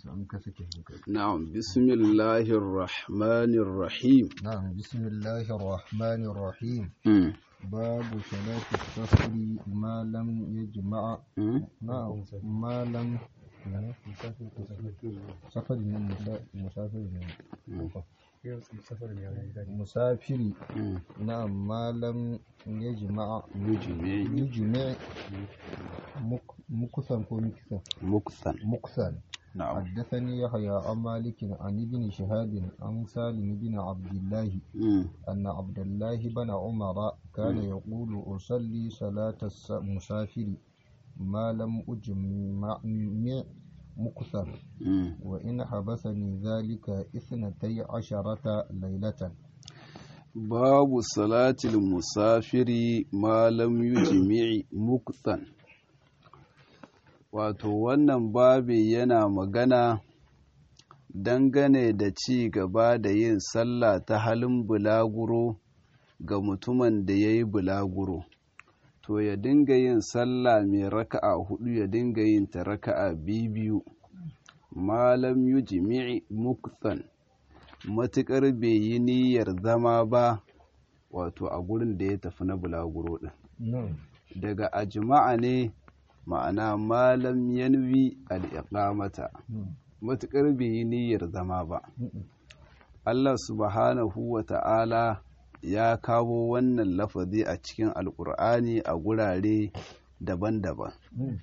an ka sake hankali na'am bismillahir rahmanir rahim na'am bismillahir rahmanir rahim Mm, babu salati safari ma lam yajma'a mm, na'am ma lam safari ne musa- musafiri ne musafiri mm. na'am ma lam yajma'a yujmi yujmi' muk- muksan ko miksan muksan muksan na'am حدثني يحيى عن مالك عن ابن شهاب عن سالم بن عبد الله Mm, أن عبد الله بن عمر كان يقول أصلي صلاة المسافر ما لم أجمع مكثر mm. وإن حبسني ذلك اثنتي عشرة ليلة babu salatil musafiri ma lam yujmi muksan wato wannan babi yana magana dangane da ci gaba da yin sallah ta halin bulaguro ga mutumin da ya yi bulaguro to ya dinga yin sallah mai raka'a hudu ya dinga yin ta raka'a biyu malam yujmi muksan matuƙar bai yi niyyar zama ba wato a gurin da ya tafi na bulaguro ɗin نعم daga ajma'a ne ma'ana malam yanwi al'iƙamata matuƙar bai yi niyyar zama ba Allah subhanahu wa ta'ala ya kawo wannan lafazi a cikin alƙur'ani a gurare daban-daban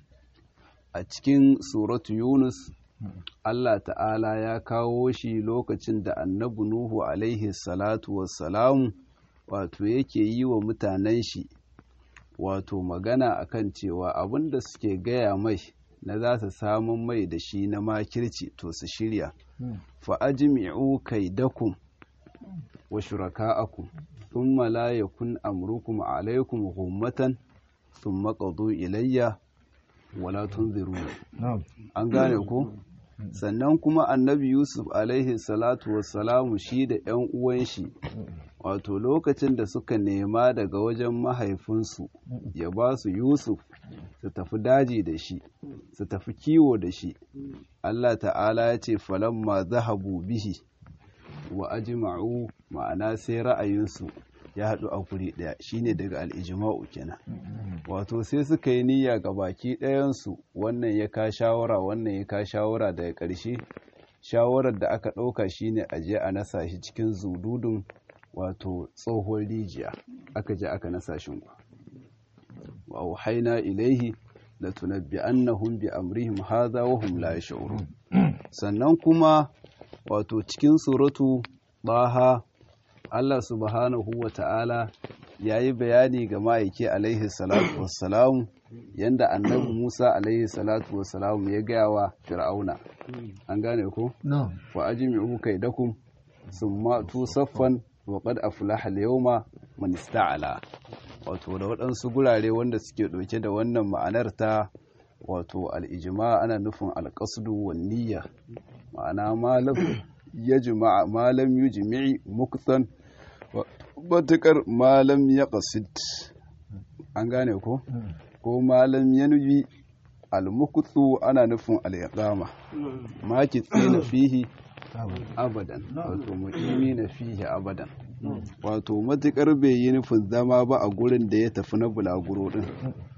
a cikin suratu yunus Allah ta'ala ya kawo shi lokacin da annabi Nuhu alaihi salatu wassalamu wato yake yi wa mutanen shi wato magana akan cewa abin da suke gaya mai na za su samun mai da shi na makirci to su shirya fa ajmi'u kaidakum wa shuraka'akum thumma la yakun amrukum alaykum ghummatan thumma qadu ilayya wala tunziruni نعم an gane ko sannan kuma annabi yusuf alaihi salatu wassalamu shi da 'yan uwan shi wato lokacin da suka nema daga wajen mahaifinsu ya ba su yusuf su tafi daji da shi su tafi kiwo da shi allah ta'ala ya ce falamma zahabu bihi wa ajma'u ma'ana sai ra'ayinsu ya haɗu a guri ɗaya shine daga al'ijima'u kenan wato sai suka yi niyya ga baki ɗayansu wannan ya ka shawara wannan ya ka shawara daga ƙarshe shawarar da aka ɗauka shine a je a nasa shi cikin zududun wato tsohon rijiya aka je aka nasa shi wa auhaina ilaihi la tunabbi'annahum bi amrihim hadha wa hum la yash'urun sannan kuma wato cikin suratu baha Allah subhanahu wa ta'ala ya yi bayani ga ma'aiki alaihi salatu wassalamu yanda annabi Musa alaihi salatu wassalamu ya gaya wa fir'auna an gane ko نعم wa ajmi'u kaidakum summa tusaffan wa qad aflaha al-yawma man ista'ala wato da waɗansu gurare wanda suke ɗauke da wannan ma'anar ta wato al-ijma ana nufin al-qasdu wan niyya ma'ana malam yajma malam yujmi'i muksan matuƙar malam ya ƙasid an gane ko ko malam ya nubi almukutsu ana nufin al'iƙama maki na fihi abadan wato mu'imi na fihi abadan wato matuƙar bai yi nufin zama ba a gurin da ya tafi na bulaguro ɗin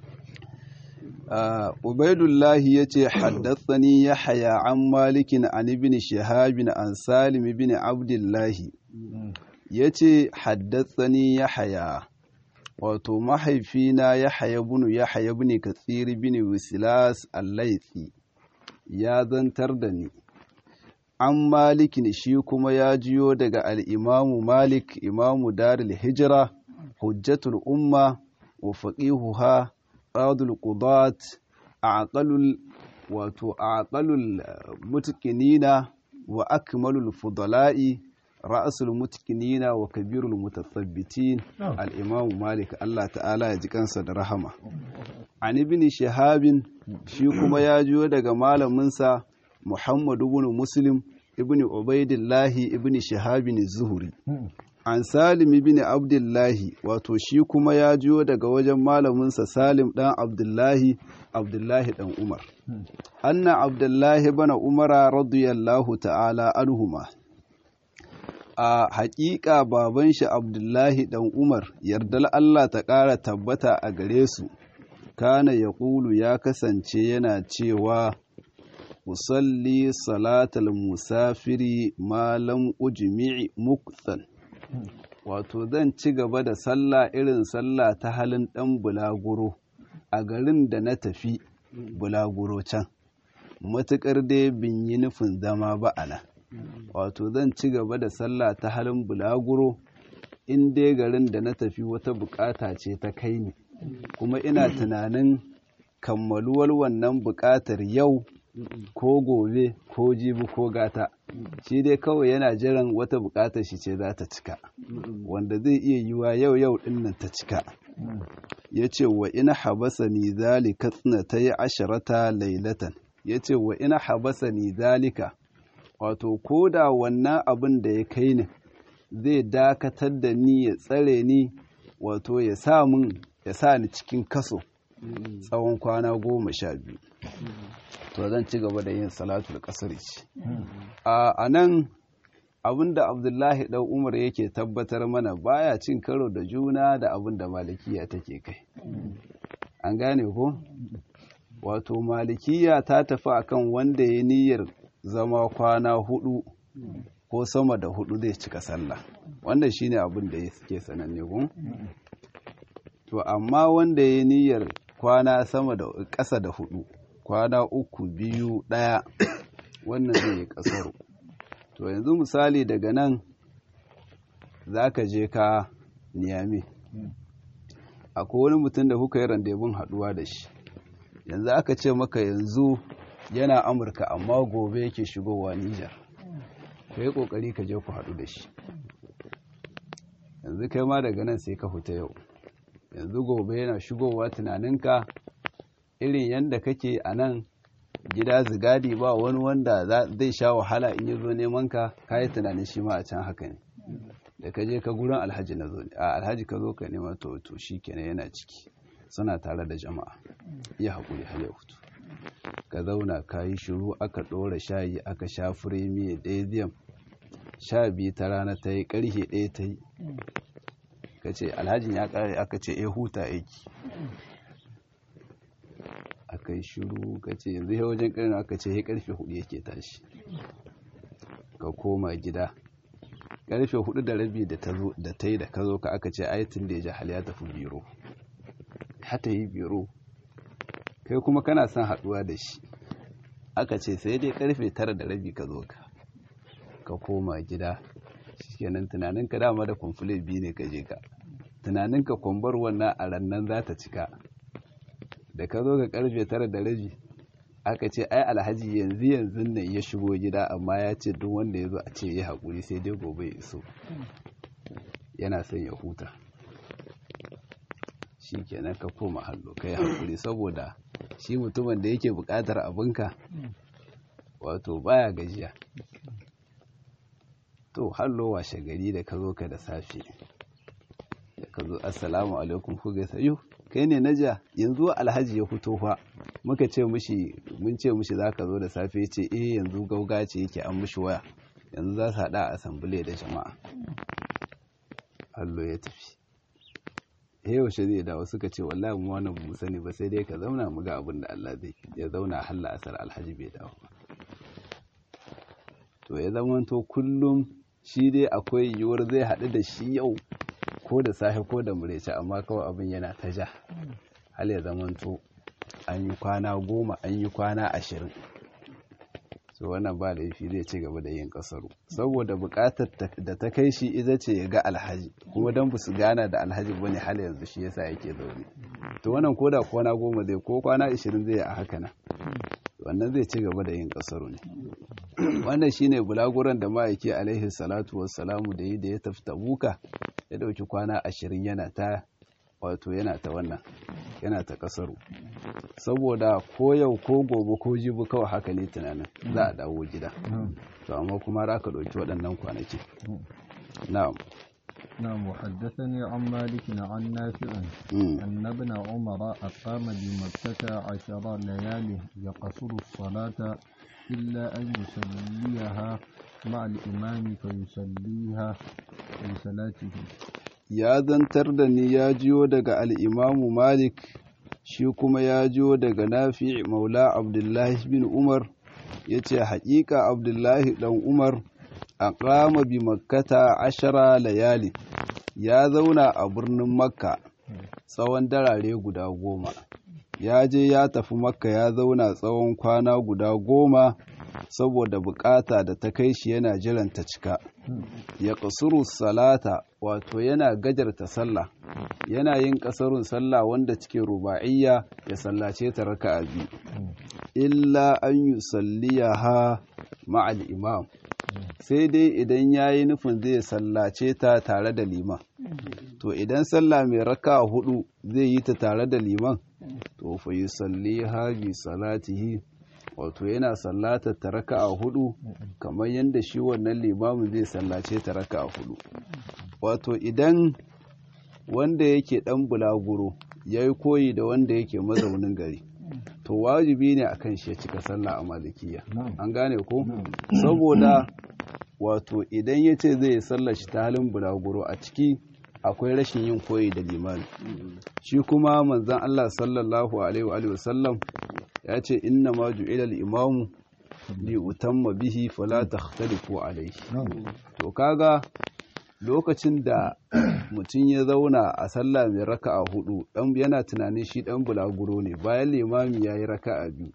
ubaidullahi ya ce haddatsani ya haya an malikin an ibn shahabin an salim ibn abdullahi ya ce haddatsani ya haya wato mahaifina ya haya bunu ya haya bunu katsiri bin wisilas allaitsi ya zantar da ni an malikin shi kuma ya jiyo daga al'imamu malik imamu daril hijira hujjatul umma wa faqihuha qadul qudat aqalul wato aqalul mutqinina wa akmalul fudala'i ra'asul mutqinina wa kabirul mutathabbitin al-imam malik Allah ta'ala ya ji kansa da rahama an ibn shahabin shi kuma ya jiyo daga malaminsa Muhammad ibn Muslim ibn Ubaidillah ibn Shahabin az-Zuhri an salim bin abdullahi wato shi kuma ya jiyo daga wajen malaminsa salim dan abdullahi abdullahi dan umar anna abdullahi bana umara radiyallahu ta'ala anhuma a haƙiƙa baban shi abdullahi dan umar yardal allah ta ƙara tabbata a gare su kana ya ƙulu ya kasance yana cewa usalli salatal musafiri malam ujmi'i mukthan wato zan ci gaba da sallah irin sallah ta halin ɗan bulaguro a garin da na tafi bulaguro can matuƙar dai bin yi nufin zama ba ana wato zan ci gaba da sallah ta halin bulaguro in dai garin da na tafi wata bukata ce ta kai ni kuma ina tunanin kammaluwar wannan bukatar yau ko gobe ko jibi ko gata shi dai kawai yana jiran wata bukatar shi ce za ta cika wanda zai iya yiwa yau yau dinnan ta cika ya ce wa ina habasa ni zalika ta yi asharata lailatan ya ce wa ina habasa ni zalika wato ko da wannan abin da ya kai ni zai dakatar da ni ya tsare ni wato ya sa mun ya sa ni cikin kaso tsawon kwana goma sha biyu to zan ci gaba da yin salatul kasar ce a nan abinda abdullahi dan umar yake tabbatar mana baya cin karo da juna da abin da malikiya take kai an gane ko wato malikiya ta tafi akan wanda ya niyyar zama kwana hudu ko sama da hudu zai cika sallah wannan shine abin da yake sananne ko to amma wanda ya niyyar kwana sama da ƙasa da hudu kwana uku biyu ɗaya wannan zai yi ƙasaro to yanzu misali daga nan za ka je ka niyami akwai wani mutum da kuka yi randebun haɗuwa da shi yanzu aka ce maka yanzu yana amurka amma gobe yake shigowa nijar ka yi ƙoƙari ka je ku haɗu da shi yanzu kai ma daga nan sai ka fita yau yanzu gobe yana shigowa tunaninka irin yadda kake a nan gida zigadi ba wani wanda zai sha wahala in yi zo neman ka kayi tunanin shi ma a can haka ne da ka je ka gurin alhaji na zo a alhaji ka zo ka nema to to shi kenan yana ciki suna tare da jama'a ya haƙuri har ya hutu ka zauna ka yi shiru aka ɗora shayi aka sha firemi ɗaya sha biyu ta rana ta yi ƙarfe ɗaya ta yi ka ce alhajin ya ƙare aka ce ya huta aiki aka yi shiru ka ce yanzu ya wajen ƙarni aka ce ya ƙarfe hudu yake tashi ka koma gida ƙarfe hudu da rabi da ta yi da ka zo ka aka ce ayatin da ya ji hal ya tafi biro hata yi biro kai kuma kana son haɗuwa da shi aka ce sai dai ƙarfe tara da rabi ka zo ka ka koma gida shikenan tunaninka dama da kwamfule biyu ne ka je ka tunaninka kwambar wannan a rannan za ta cika da ka zo ga karfe tara da rabi aka ce ai alhaji yanzu yanzu ne ya shigo gida amma ya ce duk wanda ya zo a ce ya haƙuri sai dai gobe ya iso yana son ya huta shi kenan ka koma hallo kai haƙuri saboda shi mutumin da yake buƙatar abinka wato baya gajiya to hallo washe gari da ka zo ka da safe da ka zo assalamu alaikum ku gaisa yau kai ne na ja yanzu alhaji ya fito fa muka ce mishi mun ce mishi za ka zo da safe ce eh yanzu gauga ce yake an mishi waya yanzu za su haɗa a asambile da jama'a allo ya tafi eh yaushe zai dawo suka ce wallahi mu wannan mu sani ba sai dai ka zauna mu ga abin da Allah zai ya zauna halla asar alhaji bai dawo ba to ya zama to kullum shi dai akwai yiwuwar zai haɗu da shi yau ko da safe ko da murece amma kawai abin yana ta ja hal ya zamanto an yi kwana goma an yi kwana ashirin so wannan ba laifi zai ci gaba da yin kasaru saboda bukatar da ta kai shi ita ce ya ga alhaji kuma don su gana da alhaji ba ne hal yanzu shi yasa yake zaune to wannan ko da kwana goma zai ko kwana ashirin zai a haka nan wannan zai ci gaba da yin kasaru ne wannan shine bulaguran da ma'aiki alaihi salatu wassalamu da yi da ya tafi tabuka ya dauki kwana ashirin yana ta wato yana ta wannan yana ta kasaru saboda ko yau ko gobe ko jibi kawai haka ne tunanin za a dawo gida to amma kuma za ka ɗauki waɗannan kwanaki na'am نعم وحدثني عن مالك عن نافع Mm. أن ابن عمر أقام بمكة عشر ليال يقصر الصلاة إلا أن يصليها مع الإمام فيصليها في صلاته ya zantar da ni ya jiyo daga al'imamu Malik, shi kuma ya jiyo daga Nafi Maula Abdullahi bin Umar, ya ce, Haƙiƙa Abdullahi ɗan Umar a ƙama bi makkata ashara layali, ya zauna a birnin Makka tsawon darare guda goma. Ya je ya tafi Makka ya zauna tsawon kwana guda goma saboda bukata da ta kai shi yana jiran ta cika. ya kasuru salata wato yana gajarta sallah yana yin kasarun sallah wanda cikin ruba'iyya ya sallace ta raka'a biyu illa an yi salliyaha ma'al imam sai dai idan ya yi nufin zai sallace ta tare da liman to idan sallah mai raka'a hudu zai yi ta tare da liman to fa yi salliha bi salatihi wato yana sallata ta raka'a hudu kamar yadda shi wannan limamin zai sallace ta raka'a hudu wato idan wanda yake dan bulaguro ya yi koyi da wanda yake mazaunin gari to wajibi ne akan shi ya cika sallah a malikiya an gane ko saboda wato idan ya ce zai sallar shi ta halin bulaguro a ciki akwai rashin yin koyi da limani shi kuma manzan Allah sallallahu alaihi wa sallam ya ce inna ma ju'ila al-imamu li utamma bihi fala takhtalifu alayhi to kaga lokacin da mutum ya zauna a sallah mai raka'a hudu dan yana tunanin shi dan bulaguro ne bayan limami yayi raka'a biyu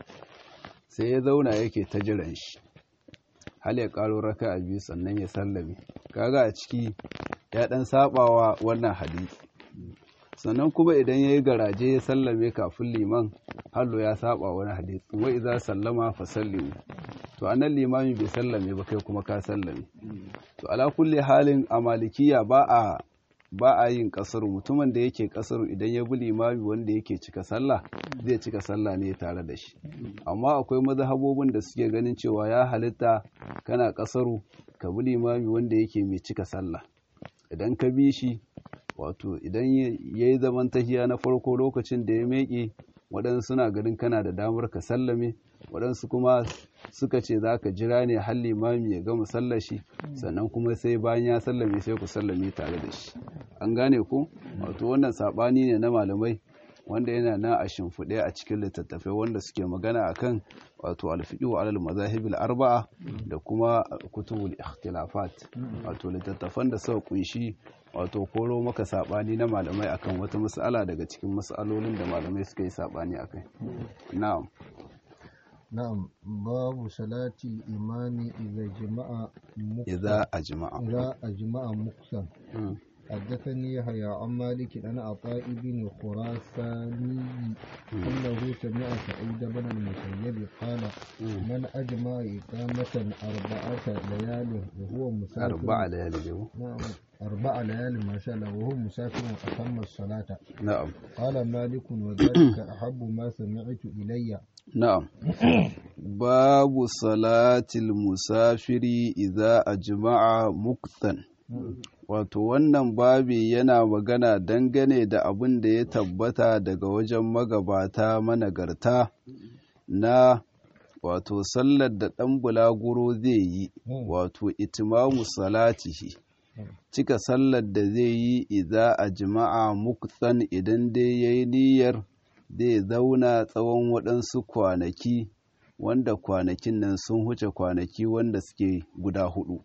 sai ya zauna yake ta jiran shi hal ya karo raka'a biyu sannan ya sallame kaga a ciki ya dan sabawa wannan hadisi sannan kuma idan ya yi garaje ya sallame kafin liman hallo ya saba wani hadisi wa idza sallama fa sallimu to anan limami bai sallame ba kai kuma ka sallame to ala kulli halin a malikiya ba a ba a yin kasaru mutumin da yake kasaru idan ya bi limami wanda yake cika sallah zai cika sallah ne tare da shi amma akwai mazhabobin da suke ganin cewa ya halitta kana kasaru ka bi limami wanda yake mai cika sallah idan ka bi shi wato idan ya yi zaman tahiya na farko lokacin da ya meƙe waɗansu suna ganin kana da damar ka sallame waɗansu kuma suka ce za ka jira ne har limami ya gama sallashi sannan kuma sai bayan ya sallame sai ku sallame tare da shi an gane ku wato wannan saɓani ne na malamai wanda yana nan a shimfiɗe a cikin littattafai wanda suke magana akan wato alfiqhu alal mazahibil arba'a da kuma kutubul ikhtilafat wato littattafan da suka kunshi wato koro maka sabani na malamai akan wata mas'ala daga cikin mas'alolin da malamai suka yi sabani akai na'am نعم باب صلاة الإمام إذا جمع مقصا idza ajma'a إذا أجمع مقصا حدثني يحيى عن مالك عن عطاء بن خراساني أنه سمع سعيد بن المسيب قال من أجمع إقامة أربعة ليال وهو مسافر arba'a layali da نعم أربع ليال ما شاء الله وهو مسافر أتم الصلاة na'am قال مالك وذلك أحب ما سمعت إلي na'am babu salatil musafiri idza ajma'a muktan wato wannan babi yana magana dangane da abin da ya tabbata daga wajen magabata managarta na wato sallar da ɗan bulaguro zai yi wato itimamu salatihi cika sallar da zai yi idza a jima'a muktan idan dai ya yi niyyar zai zauna tsawon waɗansu kwanaki wanda kwanakin nan sun huce kwanaki wanda suke guda hudu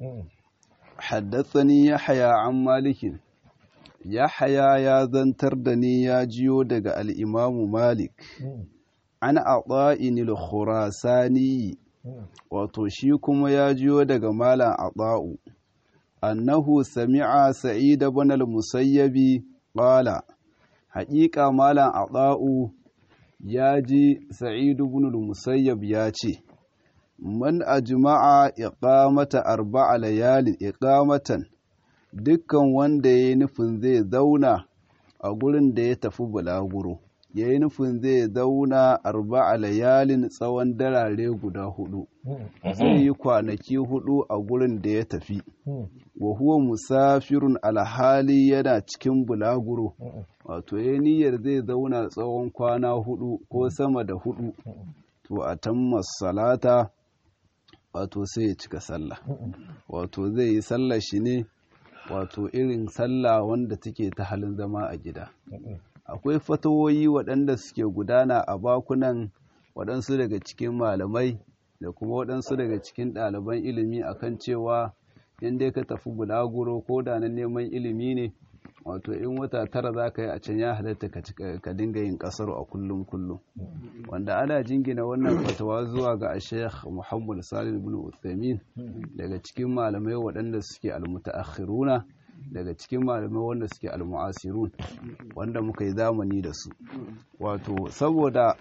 haddathani yahya an malikin yahya ya zantar da ni ya jiyo daga al'imamu malik an a'ta'in al-khurasani wato shi kuma ya jiyo daga malam ata'u annahu sami'a sa'id ibn al-musayyabi qala haƙiƙa malam ata'u ya ji sa'id ibn al-musayyab ya ce man ajma'a iqamata arba'a layalin iqamatan dukkan wanda yayi nufin zai zauna a gurin da ya tafi bulaguro yayi nufin zai zauna arba'a layalin tsawon darare guda hudu zai yi kwanaki hudu a gurin da ya tafi wa huwa musafirun alhali yana cikin bulaguro wato ya niyyar zai zauna tsawon kwana hudu ko sama da hudu to a tamma salata wato sai ya cika sallah wato zai yi sallah shi ne wato irin sallah wanda take ta halin zama a gida akwai fatawoyi waɗanda suke gudana a bakunan waɗansu daga cikin malamai da kuma waɗansu daga cikin ɗaliban ilimi akan cewa in dai ka tafi bulaguro ko da na neman ilimi ne wato in wata tara za ka yi a can ya halatta ka dinga yin ƙasar a kullum kullum wanda ana jingina wannan fatawa zuwa ga sheikh muhammad salim bin uthaymin daga cikin malamai waɗanda suke almutaakhiruna daga cikin malamai wanda suke almu'asirun wanda muka yi zamani da su wato saboda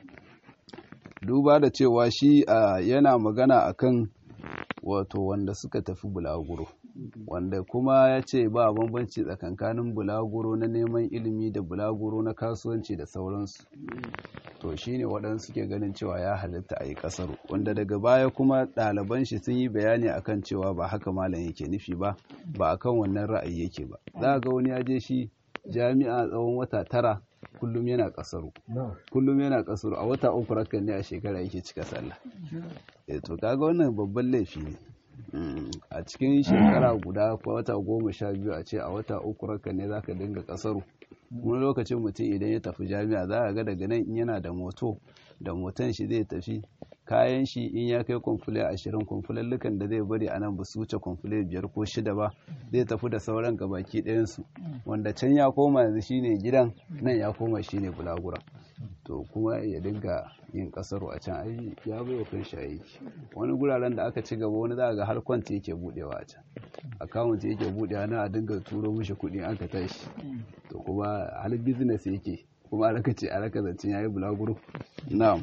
duba da cewa shi yana magana akan wato wanda suka tafi bulaguro wanda kuma ya ce ba bambanci tsakankanin bulaguro na neman ilimi da bulaguro na kasuwanci da sauransu to shine waɗansu suke ganin cewa ya halitta a yi ƙasar wanda daga baya kuma ɗaliban shi sun yi bayani akan cewa ba haka malam yake nufi ba ba akan wannan ra'ayi yake ba za ga wani ya je shi jami'a tsawon wata tara kullum yana kasaru kullum yana kasaru a wata uku rakan ne a shekara yake cika sallah eh to kaga wannan babban laifi ne a cikin shekara guda ko wata goma sha biyu a ce a wata uku rakan ne zaka dinga kasaru wani lokacin mutum idan ya tafi jami'a za a ga daga nan in yana da moto da motan shi zai tafi kayan shi in ya kai kwamfule ashirin kwamfulallukan da zai bari a nan ba su wuce kwamfule biyar ko shida ba zai tafi da sauran gabaki ɗayansu wanda can ya koma yanzu shine gidan nan ya koma shine bulagura to kuma ya dinga yin kasaro a can ai ya bai wa kan shayi wani guraren da aka ci gaba wani za ga har kwanta yake budewa a can akawunt yake budewa na a dinga turo mishi kuɗi aka tashi to kuma hal business yake kuma a raka ce a raka zancen yayi bulaguro na'am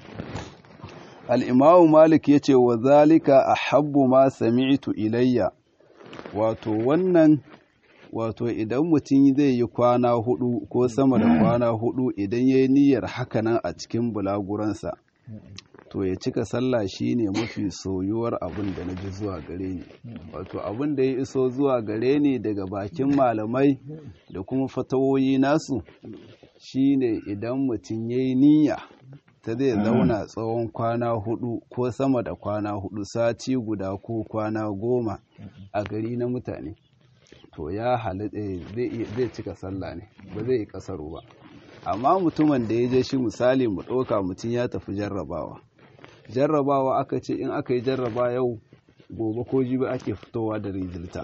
al'imamu malik ya ce wa zalika a habbu ma sami'tu ilayya wato wannan wato idan mutum zai yi kwana hudu ko sama da kwana hudu idan ya yi niyyar hakanan a cikin bulaguransa to ya cika sallah shine mafi soyuwar abin da na ji zuwa gare ni wato abin da ya iso zuwa gare ni daga bakin malamai da kuma fatawoyi nasu shine idan mutum ya yi niyya ta zai zauna tsawon kwana hudu ko sama da kwana hudu sati guda ko kwana goma a gari na mutane to ya halitta zai cika sallah ne ba zai yi kasaru ba amma mutumin da ya je shi misali mu ɗauka mutum ya tafi jarrabawa jarrabawa aka ce in aka yi jarraba yau gobe ko jibi ake fitowa da rizilta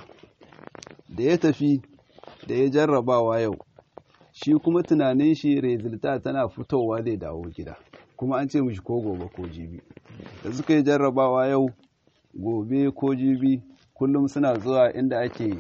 da ya tafi da ya jarrabawa yau shi kuma tunanin shi rizilta tana fitowa zai dawo gida kuma an ce mishi ko gobe ko jibi da suka yi jarrabawa yau gobe ko jibi kullum suna zuwa inda ake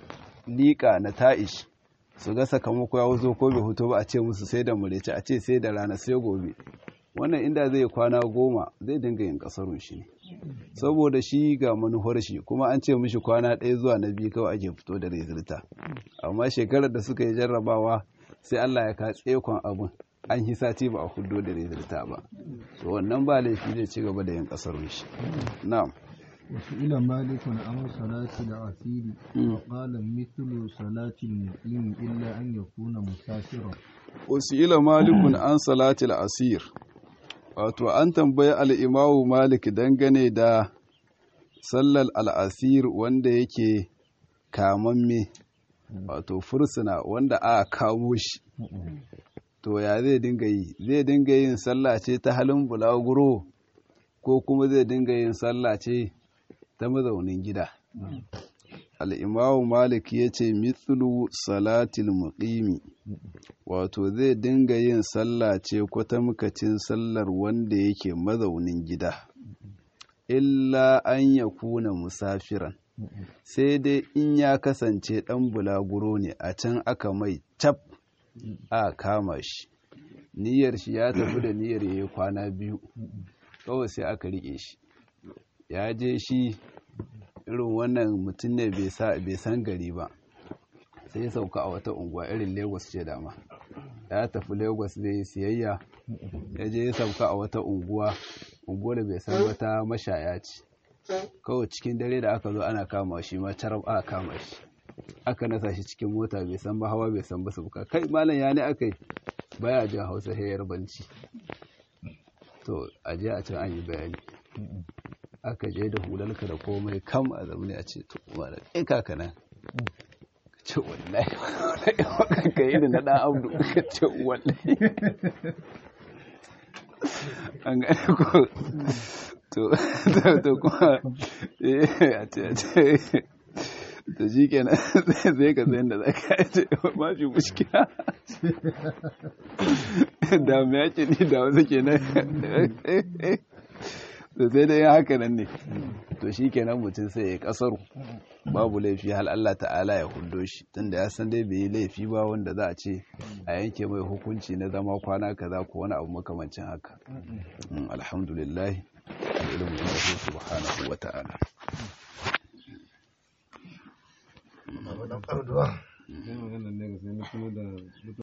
liƙa na ta'ish su ga sakamako ya zo ko bai hoto ba a ce musu sai da murece a ce sai da rana sai gobe wannan inda zai kwana goma zai dinga yin kasarun shi saboda shi ga manuwar shi kuma an ce mishi kwana ɗaya zuwa na biyu kawai ake fito da rezulta amma shekarar da suka yi jarrabawa sai allah ya ka tsekon abin an yi sati ba a hudo da rezulta ba to wannan ba laifi zai ci gaba da yin kasarun shi na'am وسئل مالك عن صلاة العسير وقال مثل صلاة المقيم إلا أن يكون مسافرا وسئل مالك عن صلاة العسير wato an tambayi al'imawu malik dangane da sallar al'asir wanda yake kamamme wato fursuna wanda a kamo shi to ya zai dinga yi zai dinga yin sallah ce ta halin bulaguro ko kuma zai dinga yin sallah ce ta mazaunin gida al'imamu malik ya ce mitsulu salatil muqimi wato zai dinga yin sallah ce kwatamkacin sallar wanda yake mazaunin gida illa an ya kuna musafiran sai dai in ya kasance ɗan bulaguro ne a can aka mai cap a kama shi niyyar shi ya tafi da niyyar ya yi kwana biyu kawai sai aka riƙe shi ya je shi irin wannan mutum ne bai san gari ba sai ya sauka a wata unguwa irin lagos ce dama ya tafi lagos zai yi siyayya ya je ya sauka a wata unguwa unguwa da bai san wata mashaya ce kawai cikin dare da aka zo ana kama shi ma carab aka kama shi aka nasa shi cikin mota bai san ba hawa bai san ba sabuka kai malam ya ne aka yi baya jin hausa hayar banci to a je a can an yi bayani aka je da hularka da komai kam a zaune a ce to malam ɗin kaka nan ka ce wallahi wallahi ka yi da na ɗan abdu ka ce wallahi an gane ko to to kuma a ce a ce to shi kenan zai ka sayan da za ka ce ma shi mushkila da me yake ni da wasu kenan to sai dai haka nan ne to shi kenan mutum sai ya kasaru babu laifi hal Allah ta'ala ya hundo shi tunda ya san dai bai yi laifi ba wanda za a ce a yanke mai hukunci na zama kwana kaza ko wani abu makamancin haka alhamdulillah ilimin subhanahu wa ta'ala Wannan ƙarduwa. Sai maganar ne ga sai na tuno da